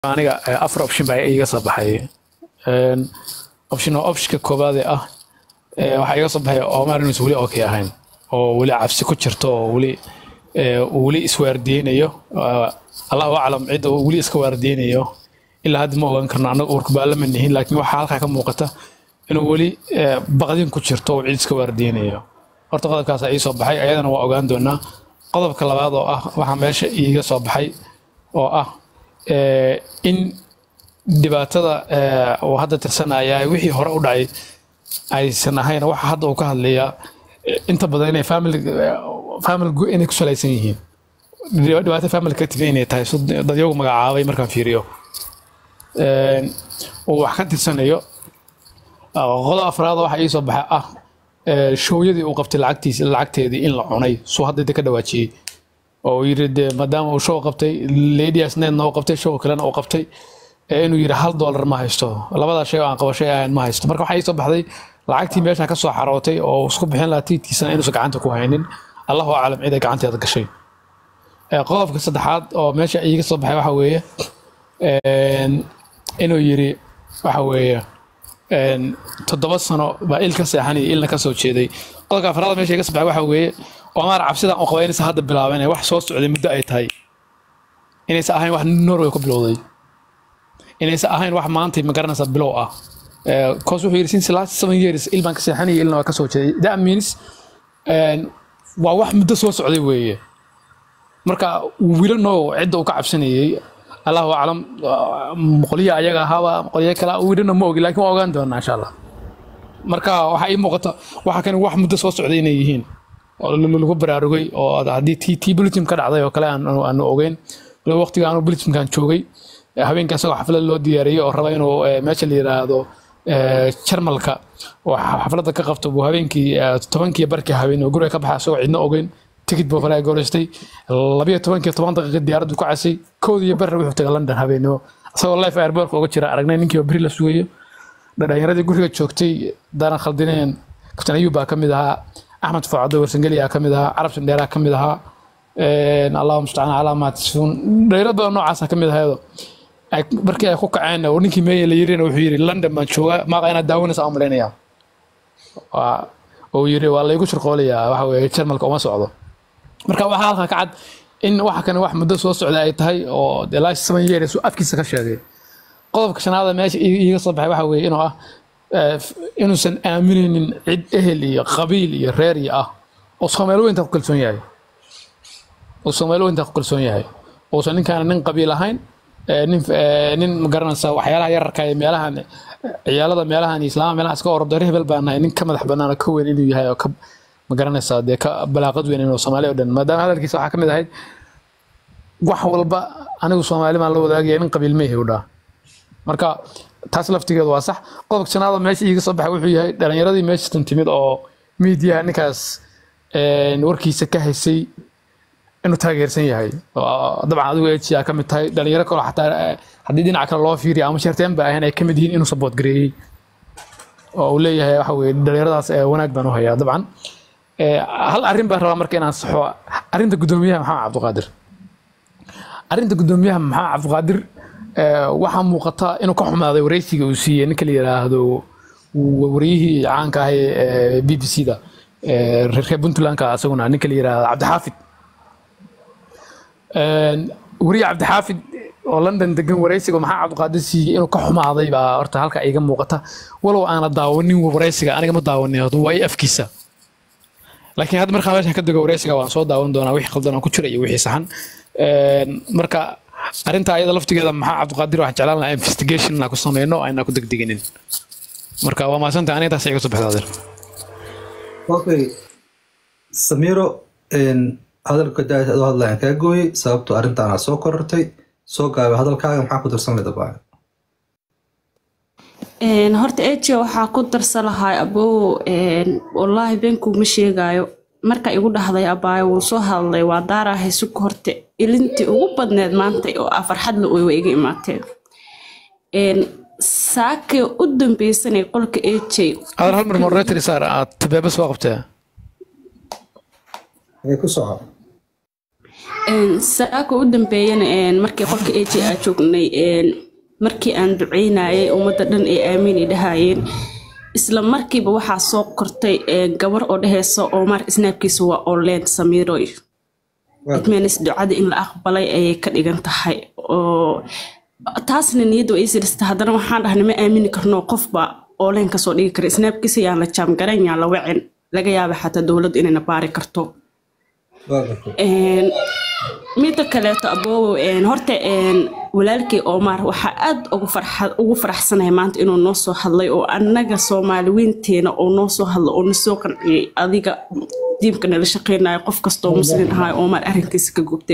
aniga eh, afar option baa iga soo baxay Een, option oo optionka koowaad ee ah eh, waxaa iga soo baxay Omar inuusan weli okay ahayn oo weli cabsi ku jirto oo weli eh, uu weli iswaardiyeynayo Ah, allahu aclam cidda uu weli iska waardiyeynayo ilaa hadda ma ogaan karno annaga uurka baa lama nihin laakiin waxaa halkaa ka muuqata inuu weli eh, baqdin ku jirto oo cid iska waardiyeynayo horta qodobkaas ii soo baxay ayadana waa ogaan doonaa qodobka labaad oo ah waxaa meesha iiga soo baxay oo ah eh, in dhibaatada eh, uu hadda tirsanaya wixii hore u dhacay aysan ahayn waxa hadda uu ka hadlayaa eh, inta badan inay family eh, family gu- inay ku salaysan yihiin Dhiba- dhibaato family ka tifay inay tahay sud- dadyagu magacaabay markaan fiiriyo Een, uu wax ka tirsanayo Ah, qodob afraad waxa ii soo baxay ah eh, showyadii uu qabtay lacagtiisa lacagteedii in la cunay suu hadda inta ka dhawaajiyey oo uu yiri dee maadaama uu show qabtay ladies netna uu qabtay show kalena uu qabtay ee inuu yiri hal dollar ma haysto labadaa shay oo aan qabashay ahayn ma haysto marka waxaa ii soo baxday lacagtii meesha ka soo xarootay oo isku bixin lahaa tiidkiisana inuusan gacanta ku haynin allahu aclam cid ay gacanteeda gashay Eh, qodobka saddexaad oo meesha iiga soo baxay waxa weeye een, inuu yiri waxa weeye een, toddoba sano baa il ka seexanaya ilna ka soo jeeday qodobka afraad meesha iga soo baxay waxa weeye Omar cabsida oo qaba inaysan hadda bilaabeen wax soo socday muddo ay tahay inaysan ahayn wax Norway ku bilowday inaysan ahayn wax maanta ma garanaysa bilow ah Eh, cause wuxuu yiri since last seven years il baan ka seexanaya ilna waa ka soo jeeday that means een, waa wax muddo soo socday weeye marka wiilo noo cidda uu ka cabsanayay allahu aclam ah, qolyaha ayaga ahaaba qolyo kale wiilana ma ogi laakiin waa ogaan doonaa insha allah marka waxaa ii muuqata waxa kan wax muddo soo socday inay yihiin oo l- lagu baraarugay oo ad- haddii tii tii bulletin ka dhacday oo kale aan aanu ogeyn waliba waqtiga aanu bulletinkan joogay eh, habeenka isagoo xaflad loo diyaariyey oo raba inuu eh, meesha la yiraahdo eh, jarmalka oo xa- xafladda ka qabto buu habeenkii eh, tobankii barkii habeen oo guriga ka baxa isagoo cidna ogeyn tikid buu falaa goreystay labiyo tobankii toban daqiiqa diyaaraddu ku casay kood iyo barre wuxuu tagay london habeenimo isagoo life airportka uga jira aragnay ninkii oo beri la sugayo dhalinyaradii guriga joogtay daaran khaldineen kabtan ayuub baa ka mid ahaa axmed fucado warsangeli aa ka mid ahaa carab sandheeraa ka mid ahaa Een, allahu mustacaan calaa maa tasifuun dhalinyaro badan noocaasa ka mid ahaydoo ay- markii ay ku kaceen oo ninkii meeye la yirina wuxuu yiri london baan joogaa maaqa inaad daawanaysa aan malaynayaa Waa- oo yiri waa laygu shirqoolayaa waxa weeye jarmalka uma socdo marka waxaa halkaa ka cad in waxa kane wax muddo soo socda ay tahay oo the last seven years uu afkiisa ka sheegay qodobka shanaada meesha ii- iiga soo baxay waxa weeye inuu ah eh, f- inuusan aaminaynin cid ehel iyo qabiil iyo reer iyo ah oo soomaali weynta ku kalsoon yahay oo soomaali weynta ku kalsoon yahay uusan ninkaan nin qabiil ahayn eh, nin eh, nin magaranaysa waxyaalaha yararka ee meelahan eh, ciyaalada meelahan islaama meelaha iska ordo reer hebel baan nahay nin ka madax bannaan oo ka weyn inuu yahay oo ka magaranaysaa dee ka balaaqad weyn inuu soomaali oo dhan maadaama hadalkiisa waxaa ka mid ahayd wax walba anigu soomaali baan la wadaagaya nin qabiil ma ihi u dhaa marka taas laftigeedu waa sax qodobka shanaada meesha iiga soo baxay wuxuu yahay dhalinyaradii meeshatan timid oo miidiyaha ninkaas een, warkiisa ka haysay inuu taageersan yahay Oo dabcan adigu ejiyaa ka mid tahay dhalinyaro kaloo xataa eh, haddii dhinaca kale loo fiiriyo ama sharteen ba ahayn ay ka mid yihiin inuu saboot gareeyey oo uu leeyahay waxa weye dhalinyaradaas eh, wanaag baan u hayaa dabcan Eh, hal arrin baan rabaa marka inaan saxo arrinta guddoomiyaha maxamed cabdiqaadir arrinta guddoomiyaha maxamed cabdiqaadir eh, waxaa muuqata inuu ka xumaaday wareysiga uu siiyey ninka la yiraahdo w- waryihii caanka ahay ee b b c da ee reer reer puntlandka asaguna ninka la yiraahdo cabdixaafid Een, wariye cabdixaafid oo london degan wareysiga maxaa cabdiqaadir siiyey inuu ka xumaaday baa horta halka iga muuqata walow aana daawanin wareysiga aniga ma daawanin waa i afkiisa laakiin hadda markaa meeshan ka dego wareysiga waan soo daawan doonaa wixii qaldan oo ku jira iyo wixii saxan Een, marka arrinta ayada laftigeeda maxaa cabdiqaadir waxaan jeclaan lahaa investigation inaan ku sameyno aynaan ku degdeginin marka waa mahadsantay aniga taas iga soo baxda adeer okay samiro een, hadalka daad adoo hadlayaan kaa gooyey sababto arrintaana soo korortay soo gaabay hadalkaaga maxaa ku darsan leeda baa Een, horta eje waxaa ku darsan lahaa abow een, wallaahi beenkuguma sheegaayo marka igu dhahday abaayo wuu soo hadlay waa daarahay suka horte ilintii ugu badneed maanta oo ah farxadla way way iga imaateen Een, saakay u dambeysanay qolka eje adeer hal mar moderator saar aad tabeeba soo qabtee Ee, ku soco saaka u dambeeyana markii qolka aj aa joognay markii aan duceynayay ummadda dhan ay aamiin dhahayeen isla markiiba waxaa soo kortay gabar oo dheheysa omar snaabkiisa waa olen samiroy idmeenis ducada in la aqbalay ayay ka dhigan tahay oo taasna niyadda ay sirista haddana waxaan dhahnay ma aamini karno qofba olen kasoo dhigi kara snaabkiisa yaan la jaamgaran yaan la wacin laga yaaba xataa dowladdu inayna baari karto midda kaleeto aboowo horta walaalkii omar waxaa aad ugu faraxsanahay maanta inuu noo soo hadlay oo annaga soomaaliwiinteena oo noo soo hadlay oo nasoo qanciyey adiga diibka nala shaqeynayo qof kastoo muslin ahaa omar arrinkiisa ka gubtay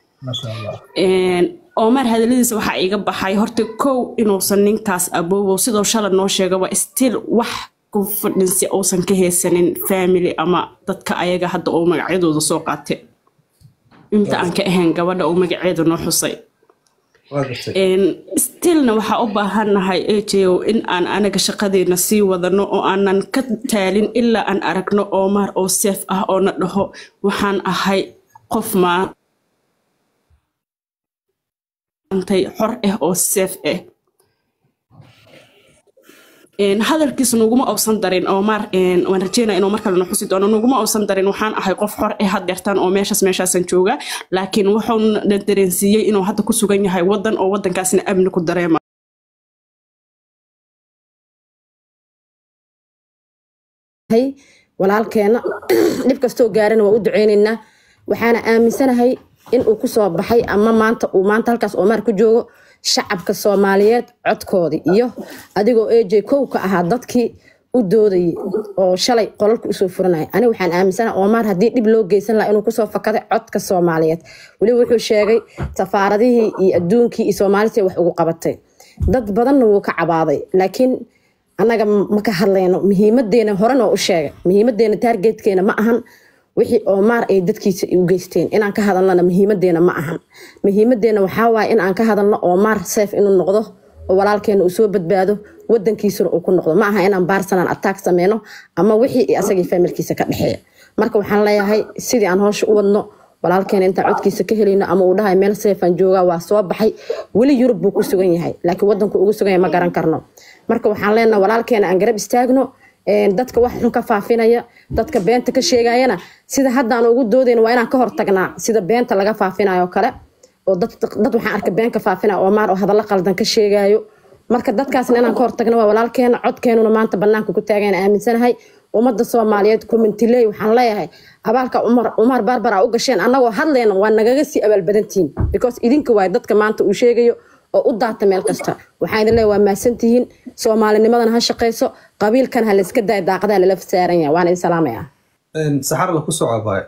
omar hadaladiisa waxaa iga baxay horta kow inuusan ninkaas aboowow sidoo shalay noo sheegaba still wax ku fadhinsi uusan ka haysanin family ama dadka ayaga hadda oo magacyadooda soo qaatay inta aan ka ahayn gabadha oo magaceeda noo xusay stillna waxaa u baahannahay ejo in aan anaga shaqadeena sii wadano oo aanan ka taalin ilaa aan aragno omar oo seef ah oo na dhaho waxaan ahay qof maantay xor ah oo seef ah hadalkiisa nuguma uusan darin omar waan rajeynaya inuu mar kalena xusi doono nuguma uusan darin waxaan ahay qof xor eh hadeertaan oo meeshaas meeshaasan jooga laakiin wuxuuna dareensiiyey inuu hadda ku sugan yahay wadan oo wadankaasna amni ku dareema walaalkeena dhib kastoo gaarana waa u duceyneynaa waxaana aaminsanahay in uu kusoo baxay ama maanta uu maanta halkaas omar ku joogo shacabka soomaaliyeed codkoodii iyo adigoo aj kow ka ahaa dadkii u doodayay oo shalay qolalka usoo furanaya ani waxaan aaminsana omar haddii dhib loo geysan laha inuu kusoo fakaday codka soomaaliyeed weliba wuxuu sheegay safaaradihii iyo adduunkii iyo soomaalisi wax ugu qabatay dad badanna wuu ka cabaaday laakiin annaga ma ka hadlayno muhiimadeena horena u sheegay muhiimadeena taargeedkeena ma ahan wixii oomaar ay dadkiisa u geysteen inaan ka hadalnana muhiimadeena ma ahan muhiimadeena waxaa waaye in aan ka hadalno oomaar seef inuu noqdo oo walaalkeena uu soo badbaado wadankiisuna uu ku noqdo ma aha inaan baarsanaan attack sameyno ama wixii asagii familkiisa ka dhexeeya marka waxaan leeyahay sidii aan hoosha u wadno walaalkeena intaan codkiisa ka helayno ama uu dhahay meel seefaan joogaa waa soo baxay weli yurub buu ku sugan yahay laakiin wadanku ugu sugan yahay ma garan karno marka waxaan leenahay walaalkeena aan garab istaagno dadka wax xun ka faafinaya dadka beenta ka sheegayana sida haddaan ugu doodayna waa inaan ka hortagnaa sida beenta laga faafinayo kale oo dad waxaan arkay been ka faafinaya oomaar oo hadallo qaldan ka sheegayo marka dadkaasna inaan ka hortagno waa walaalkeena codkeenuna maanta banaanka ku taagayna aaminsanahay ummadda soomaaliyeed kumintiley waxaan leeyahay abaalka umar barbar a u gasheen annagoo hadlayna waa nagaga sii abaalbadantihiin because idinka waay dadka maanta uu sheegayo oo u daata meel kasta waxaan idin leeyahay waa mahadsantihiin soomaalinimadana ha shaqayso qabiilkan ha layska daaya daaqadaha lala saaran yahay waan idin salaamayaa saxar la ku soo cabaaya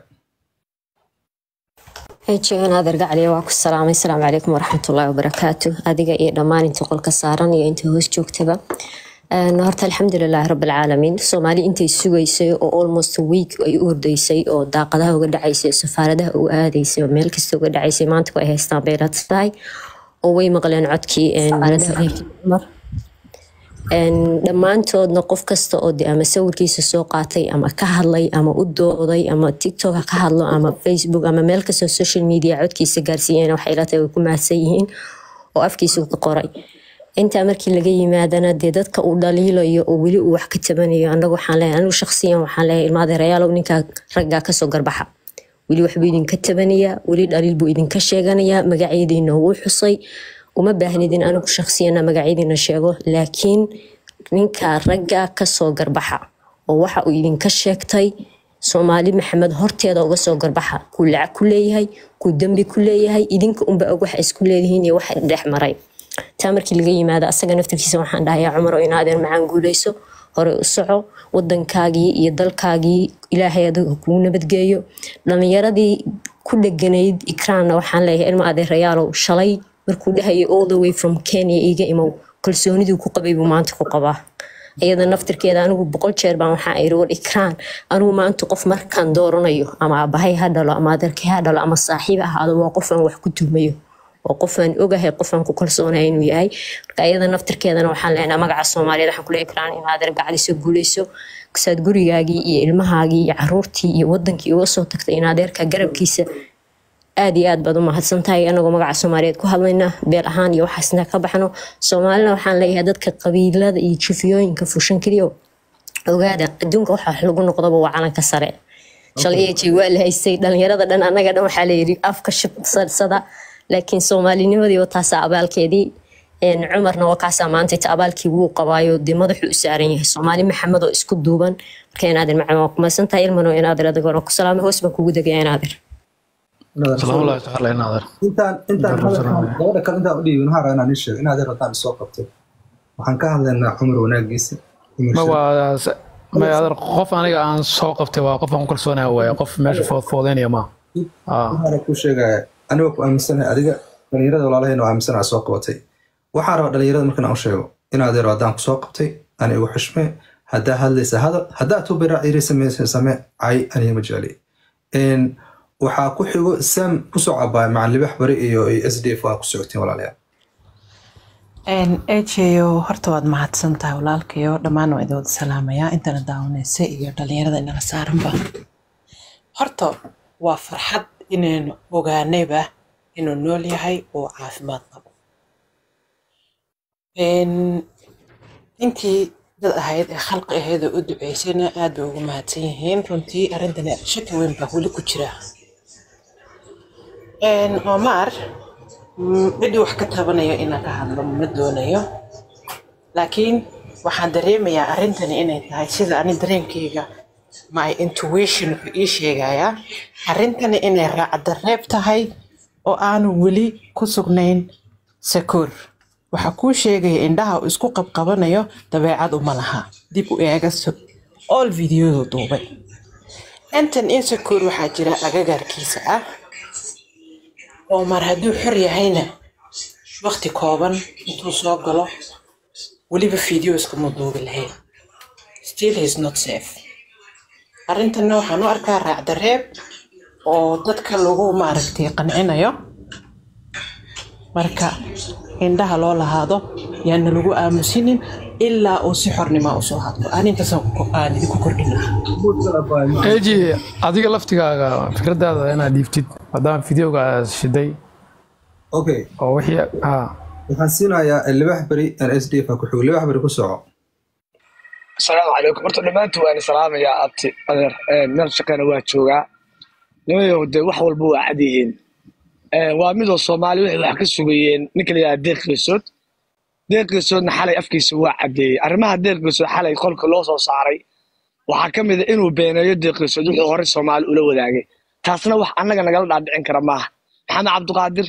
ejegan adeer gacliya waa ku salaamay asalaamu calaykum waraxmatullaahi wabarakaatu adiga iyo dhammaan inta qolka saaran iyo inta hoos joogtaba horta alxamdulilaahi rabbilcaalamiin soomaali intay sugaysay oo almost week ay u ordaysay oo daaqadaha uga dhacaysay safaaradaha uga aadaysay oo meel kasta uga dhacaysay maanta ku ay haystaan bay tahay oo way maqleen codkii cumar dhammaantoodna qof kasta oo de ama sawirkiisa soo qaatay ama ka hadlay ama u dooday ama tiktok ha ka hadlo ama facebook ama meel kastoo social media codkiisa gaarsiiyeen waxay ila tahay way ku mahadsan yihiin oo afkiisa ka qoray intaa markii laga yimaadana dee dadka uu dhaliilayo oo weli uu wax ka tabanayo anagu waxaan leeyahay anigu shaqsiyan waxaan leeyahay ilmaadeerayaalow ninkaa raggaa kasoo garbaxa weli waxbuu idinka tabanayaa weli dhaliil buu idinka sheeganayaa magacyadiina wuu xusay uma baahnidin anigu shaqsiyana magacyadiina sheego laakiin ninkaa ragga kasoo garbaxa oo waxa uu idinka sheegtay soomaali maxamed horteeda uga soo garbaxa kuu lacag ku leeyahay kuu dembi ku leeyahay idinka unba og waxa isku leedihiin iyo waxa dhex maray taa markii laga yimaado asaga naftirkiisa waxaan dhahayaa cumar oo inaadeen macaan guuleyso hore u soco wadankaagii iyo dalkaagii ilaahay adiga kuu nabadgeeyo dhalinyaradii ku dheganayd ikraanna waxaan leeyahay ilma adeerayaalow shalay markuu dhahayay all the way from kenya iga imow kalsooniduu ku qabay buu maanta ku qabaa iyada naftirkeeda anigu boqol jeer baan waxaa iri war ikraan anigu maanta qof markaan dooranayo ama abahay ha dhalo ama adeerkay ha dhalo ama saaxiib ahaado waa qofaan wax ku tuhmayo oo qofaan ogahay qofaan ku kalsoonaya inuu yahay marka iyada naftirkeedana waxaan leenahay magaca soomaaliyeed waxaan kule ikraan in adeer gacdiso guuleyso kasaad gurigaagii iyo ilmahaagii iyo caruurtii iyo wadankii uga soo tagtay in adeerka garabkiisa aad iyo aad baad u mahadsan tahay anagoo magaca soomaaliyeed ku hadlayna beel ahaan iyo waxaasna ka baxno soomaalina waxaan leeyahay dadka qabiilada iyo jufiyooyinka fushan keliyo ogaada adduunka waxa wax lagu noqdaba waa calanka sare shalay ej waa la haystay dhalinyarada dhan annaga dhan waxaa layidhi afka shibsadsada laakiin soomaalinimadii waa taasaa abaalkeedii een, cumarna waa kaasaa maanta inta abaalkii wuu qabaayo dee madaxuu u saaran yahay soomaali maxamed oo isku duuban marka inaadir macna waa kumaysan tahay ilmano inaadir adigoona ku salaamay hoos baan kugu degaya inaadir salaamu llahi tacaala inaadir intaan intaan hadalkan gabadha kale intaan u dhiibin waxaan rabaa inaan ii sheego inaad rabtaan soo qabtay waxaan ka hadlaynaa cumar wanaagiisa cumar ma shir- waa s- ma adeer qof aniga aan soo qabtay waa qof aan ku kalsoonahay waaye qof meesha foodfoodeynaya ma ah waxaan ku sheegaya anigoo ku aaminsanahay adiga dhalinyarada walaalahayna oo aaminsanaha soo qabatay waxaan rabaa dhalinyarada markan aan u sheego inaad yaro haddaan ku soo qabtay ani igu xushme haddaa hadlaysa hadal haddaa tubira iri sameysa same cay aniga ma jecli Een, waxaa ku xigo sam kusoo cabaaya macalin libax bari iyo s d f waa ku socotiin walaalayaal ejeyo horta waad mahadsan tahay walaalkayo dhammaan waa idin wada salaamayaa intana daawanaysa iyo dhalinyarada inala saaranba horta waa farxad inaynu ogaanayba inuu nool yahay oo caafimaad qabo Een, intii dad ahayd ee khalqi ahayd oo u duceysayna aad bay ugu mahadsan yihiin runtii arrintani shaki weyn baa weli ku jira Een, Omar mm, cidii wax ka tabanayo inaan ka hadlo ma doonayo laakiin waxaan dareemayaa arrintani inay tahay sida ani dareenkayga my intuition wuxuu ii sheegayaa arrintani inay raacdareeb tahay oo aanu weli ku sugnayn sakoor waxaa kuu sheegaya indhaha uu isku qabqabanayo dabeecad uma laha dib u eega so- all videodu duubay intan insecure waxaa jira agagaarkiisa ah oo mar hadduu xor yahayna waqti kooban intuu soo galo weliba video iskama duubi lahayn still he is not safe arrintanna waxaan u arkaa raacdareeb oo dadka lagu maaragtay qancinayo marka indhaha loo lahaado yaana lagu aamusinin ilaa uu si xornima usoo hadlo arintaasaan ku- aan idinku kordhin lahaa eji adiga laftigaaga fikradaada inaad dhiibtid maadaama videoga aad shiday okay oo wixii ah waxaan siinayaa libax beri s d f ku xigo libax beri ku soco asalaamu calaykum horta dhammaantiin waan salaamayaa abti adeer Ee, meel shaqeena waa joogaa nimayow dee wax walba waa cad yihiin Ee, waa midoo soomaali waxay wax ka sugayeen ninka la yidhaha deeq geesood deeq geesoodna xalay afkiisa waa caddeeyey arrimaha deeq geesood xalay qolka loo soo saaray waxaa ka mid a inuu beeneeyo deeq geesood wuxuu horey soomaali ula wadaagay taasna wax annaga nagala dhaadhicin kara maaha maxamed cabdiqaadir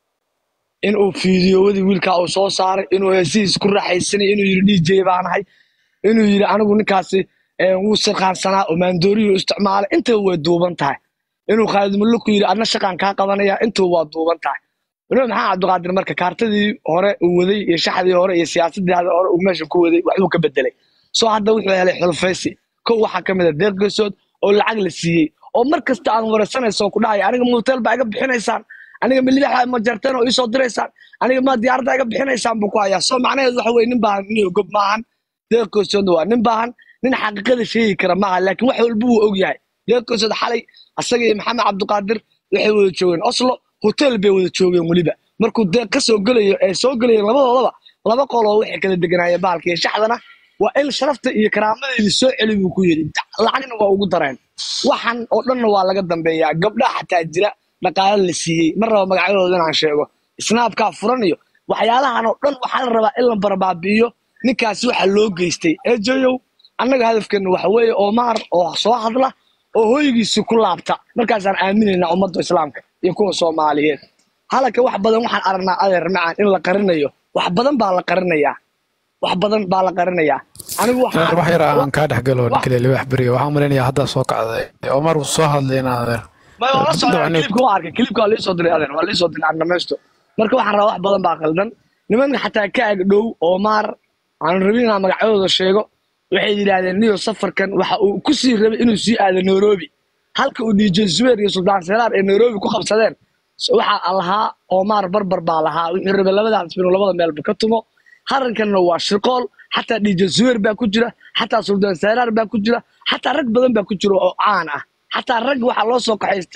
inuu fiidiyowadii wiilkaa uu soo saaray inuu heesihiis ku raaxaysanay inuu yidhi dj baanahay inuu yidhi anigu ninkaasi eh, wuu sirqaansanaa oo maandooriyu isticmaalay intaba way duuban tahay inuu khaalid mullo ku yidhi adna shaqaan kaa qabanaya intuba waa duuban tahay weliba maxaa cabdiqaadir marka kaartadii hore uu waday iyo shaxdii hore iyo siyaasadii hore uu meesha ku waday waxbuu ka bedelay soo hadda wuxuu helay xulfaysi kow waxaa ka mid a deeq geesood oo lacag la siiyey oo mar kasta aan waraysanayso ku dhahay aniga motel baa iga bixinaysaan aniga milidaxa ma jarteen oo iisoo diraysaan aniga ma diyaaradda iga bixinaysaan buu ku hayaa soo macnaheedu waxa weye nin baahan nin gob maahan deeq geesoodna waa nin baahan nin xaqiiqada sheegi kara maaha laakiin wax walba wuu og yahay deeq geesood xalay asaga iyo maxamed cabdiqaadir waxay wada joogeen oslo hotel bay wada joogeen weliba markuu deeq ka soo gelayo ee soo gelayeen labadoodaba laba qoloo waxay kala deganaayeen bahalka iyo shaxdana waa in sharafta iyo karaamadeedii soo celi buu ku yidhi lacagna waa ugu dareen waxan oo dhanna waa laga dambeeyaa gabdhaha xataa jira dhaqaale la siiyey mar raba magacyadooda inaan sheego snaabkaa furan iyo waxyaalahan oo dhan waxaa la rabaa in la barbaabi'iyo ninkaasi waxa loo geystay eejoyow annaga hadafkeena waxa weeye oomaar oo soo hadla oo hoygiisi ku laabta markaasaan aaminaynaa ummadda islaamka iyo kuwa soomaaliyeed halaka wax badan waxaan aragnaa adeer macaan in la qarinayo wax badan baa la qarinayaa wax badan baa la qarinayaa anigu waxaan adeer wax yar aan kaa dhex galo ninka la libax beriga waxaan malaynayaa haddaa soo kacday omar wuu soo hadlay in adeer ma waa la socdaa Dabcan- kilibka waa arkay kilibka waa liisoo diray adeer waa liisoo diray aan dhamaysto marka waxaan rabaa wax badan baa qaldan nimanka xataa ka ag dhow oo maar aan rabin inaan magacyadooda sheego waxay yidhaahdeen niyo safarkan waxa uu ku sii rabay inuu sii aado nairobi halka uu dj zubeer iyo suldaan seraar ee nairobi ku qabsadeen so waxaa lahaa oomaar barbar baa lahaa wuxuu rabay labadaas inuu labada meelba ka tumo harankanna waa shirqool xataa dj zubeer baa ku jira xataa suldaan seraar baa ku jira xataa rag badan baa ku jira oo caan ah xataa rag waxaa loo soo kaxaystay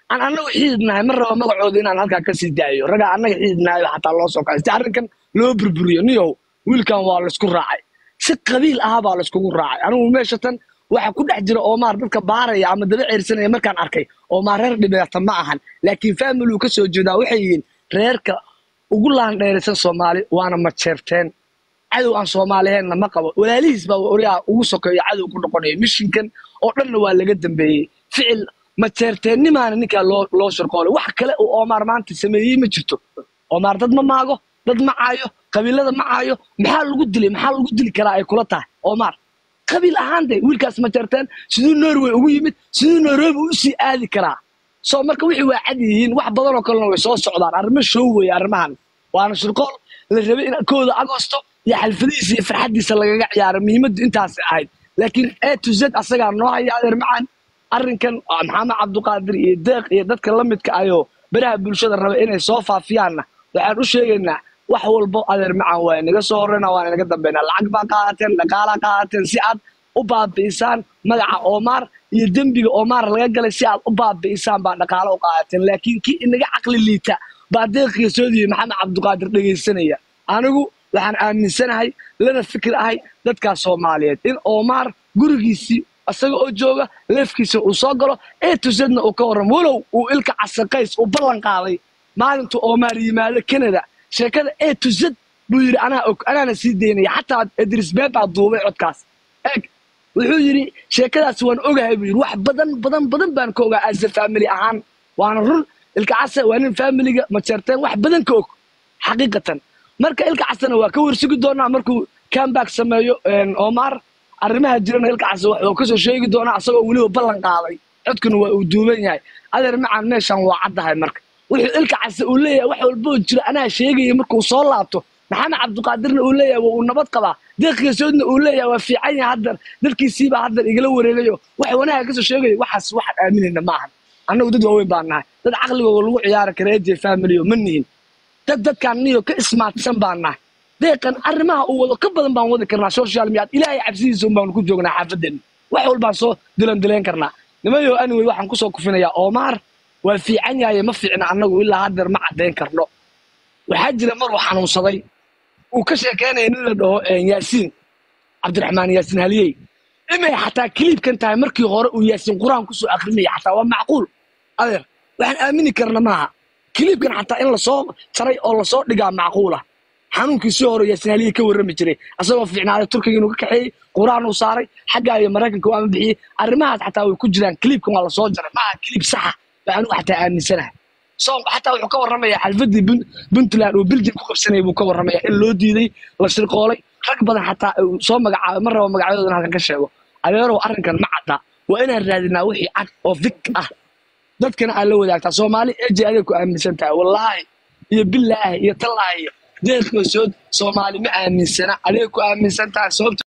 aan annagu xididnahay ma rabo magacooda inaan halkaa kasii daayo ragaa annaga xididnahay xataa loo soo kacay si arrinkan loo burburiyo niyow wiilkan waa laysku raacay si qabiil ahaa baa layskugu raacay anigu meesha tan waxa ku dhex jira oomaar dadka baaraya ama daba ceersanaya markaan arkay oomaar reer dhibeeta ma ahan laakiin faamiluu ka soo jeedaa waxay yihiin reerka ugu laandheeraysan soomaali waana majeerteen cadow aan soomaaliheenna ma qabo walaalihiis baa oryaa ugu sokeeyo cadow ku noqonaya mishinkan oo dhanna waa laga dambeeyey ficil majeerteennimaana ninkaa loo loo shirqoolay wax kale uu oomaar maanta sameeyey ma jirto oomaar dad ma maago dad ma caayo qabiilada ma caayo maxaa lagu dilay maxaa lagu dili karaa ay kula tahay oomaar qabiil ahaan de wiilkaas majeerteen siduu norway ugu yimid siduu nairobi u sii aadi karaa soo marka wixii waa cad yihiin wax badan oo kalena way soo socdaan arrimo show weeye arrimahan waana shirqool la rabay in kooda agosto iyo xalfadihiisa iyo farxaddiisa lagaga ciyaaro muhiimaddu intaasay ahayd laakiin a to z asagaa noo haya adeer macaan arrinkan waa maxamed cabduqaadir iyo deeq iyo dadka la midka ayoo beraha bulshada raba inay soo faafiyaanna waxaan u sheegaynaa wax walbo adeer macaan waa inaga soo horreyna waan inaga dambeynaa lacag baa qaadateen dhaqaalaa qaadateen si aad u baabi'isaan magaca oomaar iyo dembiga oomaar laga galay si aad u baabi'isaan baa dhaqaalo u qaadateen laakiin kii inaga caqli liita baa deeqiga soo diyey maxamed cabduqaadir dhegaysanaya anigu waxaan aaminsanahay lana fikir ahay dadkaas soomaaliyeed in oomaar gurigiisii isaga oo jooga leefkiisa uu soo galo ee tusadna uu ka warramo walow uu ilka casaqays uu ballan qaaday maalintuu oomaar yimaado canada sheekada ee tusad buu yidhi anaa og anaana sii daynaya xataa idris beebaa duubay codkaas eeg wuxuu yidhi sheekadaas waan ogahay buu yidhi wax badan badan badan baan ka ogaa asa faamili ahaan waana run ilka casa waa nin faamiliga majeerteen wax badan ka og xaqiiqatan marka ilka casana waa ka warsugi doonaa markuu comeback sameeyo omar arrimaha jirana ilka casa wuxuu kasoo sheegi doonaa asagoo weliba ballan qaaday codkuna waa uu duuban yahay adeer macaan meeshan waa caddahay marka wuxuu ilka casa uu leeyahay wax walboo jira anaa sheegaya markuu soo laabto maxamed cabdiqaadirna uu leeyahay waa uu nabad qabaa deeqiisoodna uu leeyahay waa fiican yahay haddar dadkiisiibaa haddar igala wareegayo wax wanaaga kasoo sheegaya waxaas waxaan aaminayna maahan annagu dad waaweyn baan nahay dad caqligooda lagu ciyaari kara eje familiyo ma nihin dad dadkaan niyo ka ismaadsan baan nahay deeqan arrimaha uu wado ka badan baan wadi karnaa social media ilaahay cabsidiisa un baanu ku joognaa xaafadeenna wax walbaan soo dilan dileen karnaa nimayo anyway waxaan kusoo kufinayaa oomaar waa fiican yahaye ma fiicna annagu ilaa haddeer ma caddayn karno waxaa jira mar uu xanuunsaday uu ka sheekeynaya nin la dhaho yaasiin cabdiraxmaan yaasiin haliyey imay xataa kiliibkan tahay markii hore uu yaasiin qur-aan kusoo akrinaya xataa waa macquul adeer waxaan aamini karna maaha kiliibkan xataa in lasoo jaray oo lasoo dhigaa macquula xanuunkii sii hore yaasiin haliyey ka warrami jiray asagoo fiicnaaday turkiga inuu ka kaxeeyey qur-aan uu saaray xaggaa iyo maraykanka u ama bixiyey arrimahaas xataa way ku jiraan kiliibkan waa lasoo jaray maaha kiliib saxa baa anigu xataa aaminsanahay so xataa wuxuu ka warramayaa xalfadii puntland uu biljam ku qabsanayay buu ka warramayaa in loo diiday la shirqoolay rag badan xataa uu soo magacaabay ma rabo magacyadooda in halkan ka sheego adeerow arrinkan ma cadda waa inaan raadinaa wixii cad oo fik ah dadkana aan la wadaagtaa soomaali eji adeeg ku aaminsan tahay wallaahi iyo bilaahi iyo tallaahi iyo deeqoosood soomaali ma aaminsana adeeg ku aaminsan tahay sababta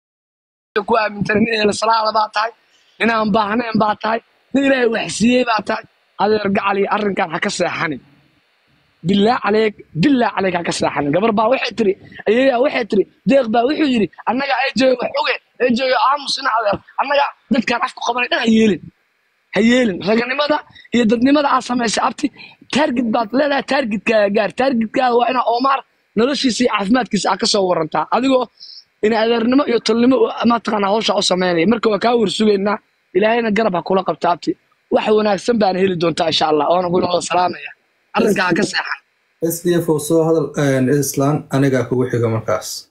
ku aamintana nin eelsalaala baa tahay nin aan baahnayn baa tahay nin ilaahay waxsiiyey baa tahay adeer gacali arrinkan ha ka seexanin bilaa caleeg bilaa caleeg ha ka seexanin gabar baa waxay tiri ayayaa waxay tiri deeq baa wuxuu yidhi annaga ejeyo wax oge ejeyo aamusina adeer annaga dadkaan afku qabanay dhan ha yeelin ha yeelin raganimada iyo dadnimada aad samaysay abti taargid baad leedahay taargidkaaga gaar taargidkaaga waa inaa oomaar noloshiisa iyo caafimaadkiisa aad ka soo warantaa adigoo in adeernimo iyo tolnimo mataqaanaa hawsha u samaynaya marka waa kaa warsugaynaa ilaahayna garab ha kula qabta abti wax wanaagsan baan heli doontaa insha allah oona kuna wada salaamaya arrinkaa ka seexan s d f oo soo hadal islaan anigaa kugu xiga markaas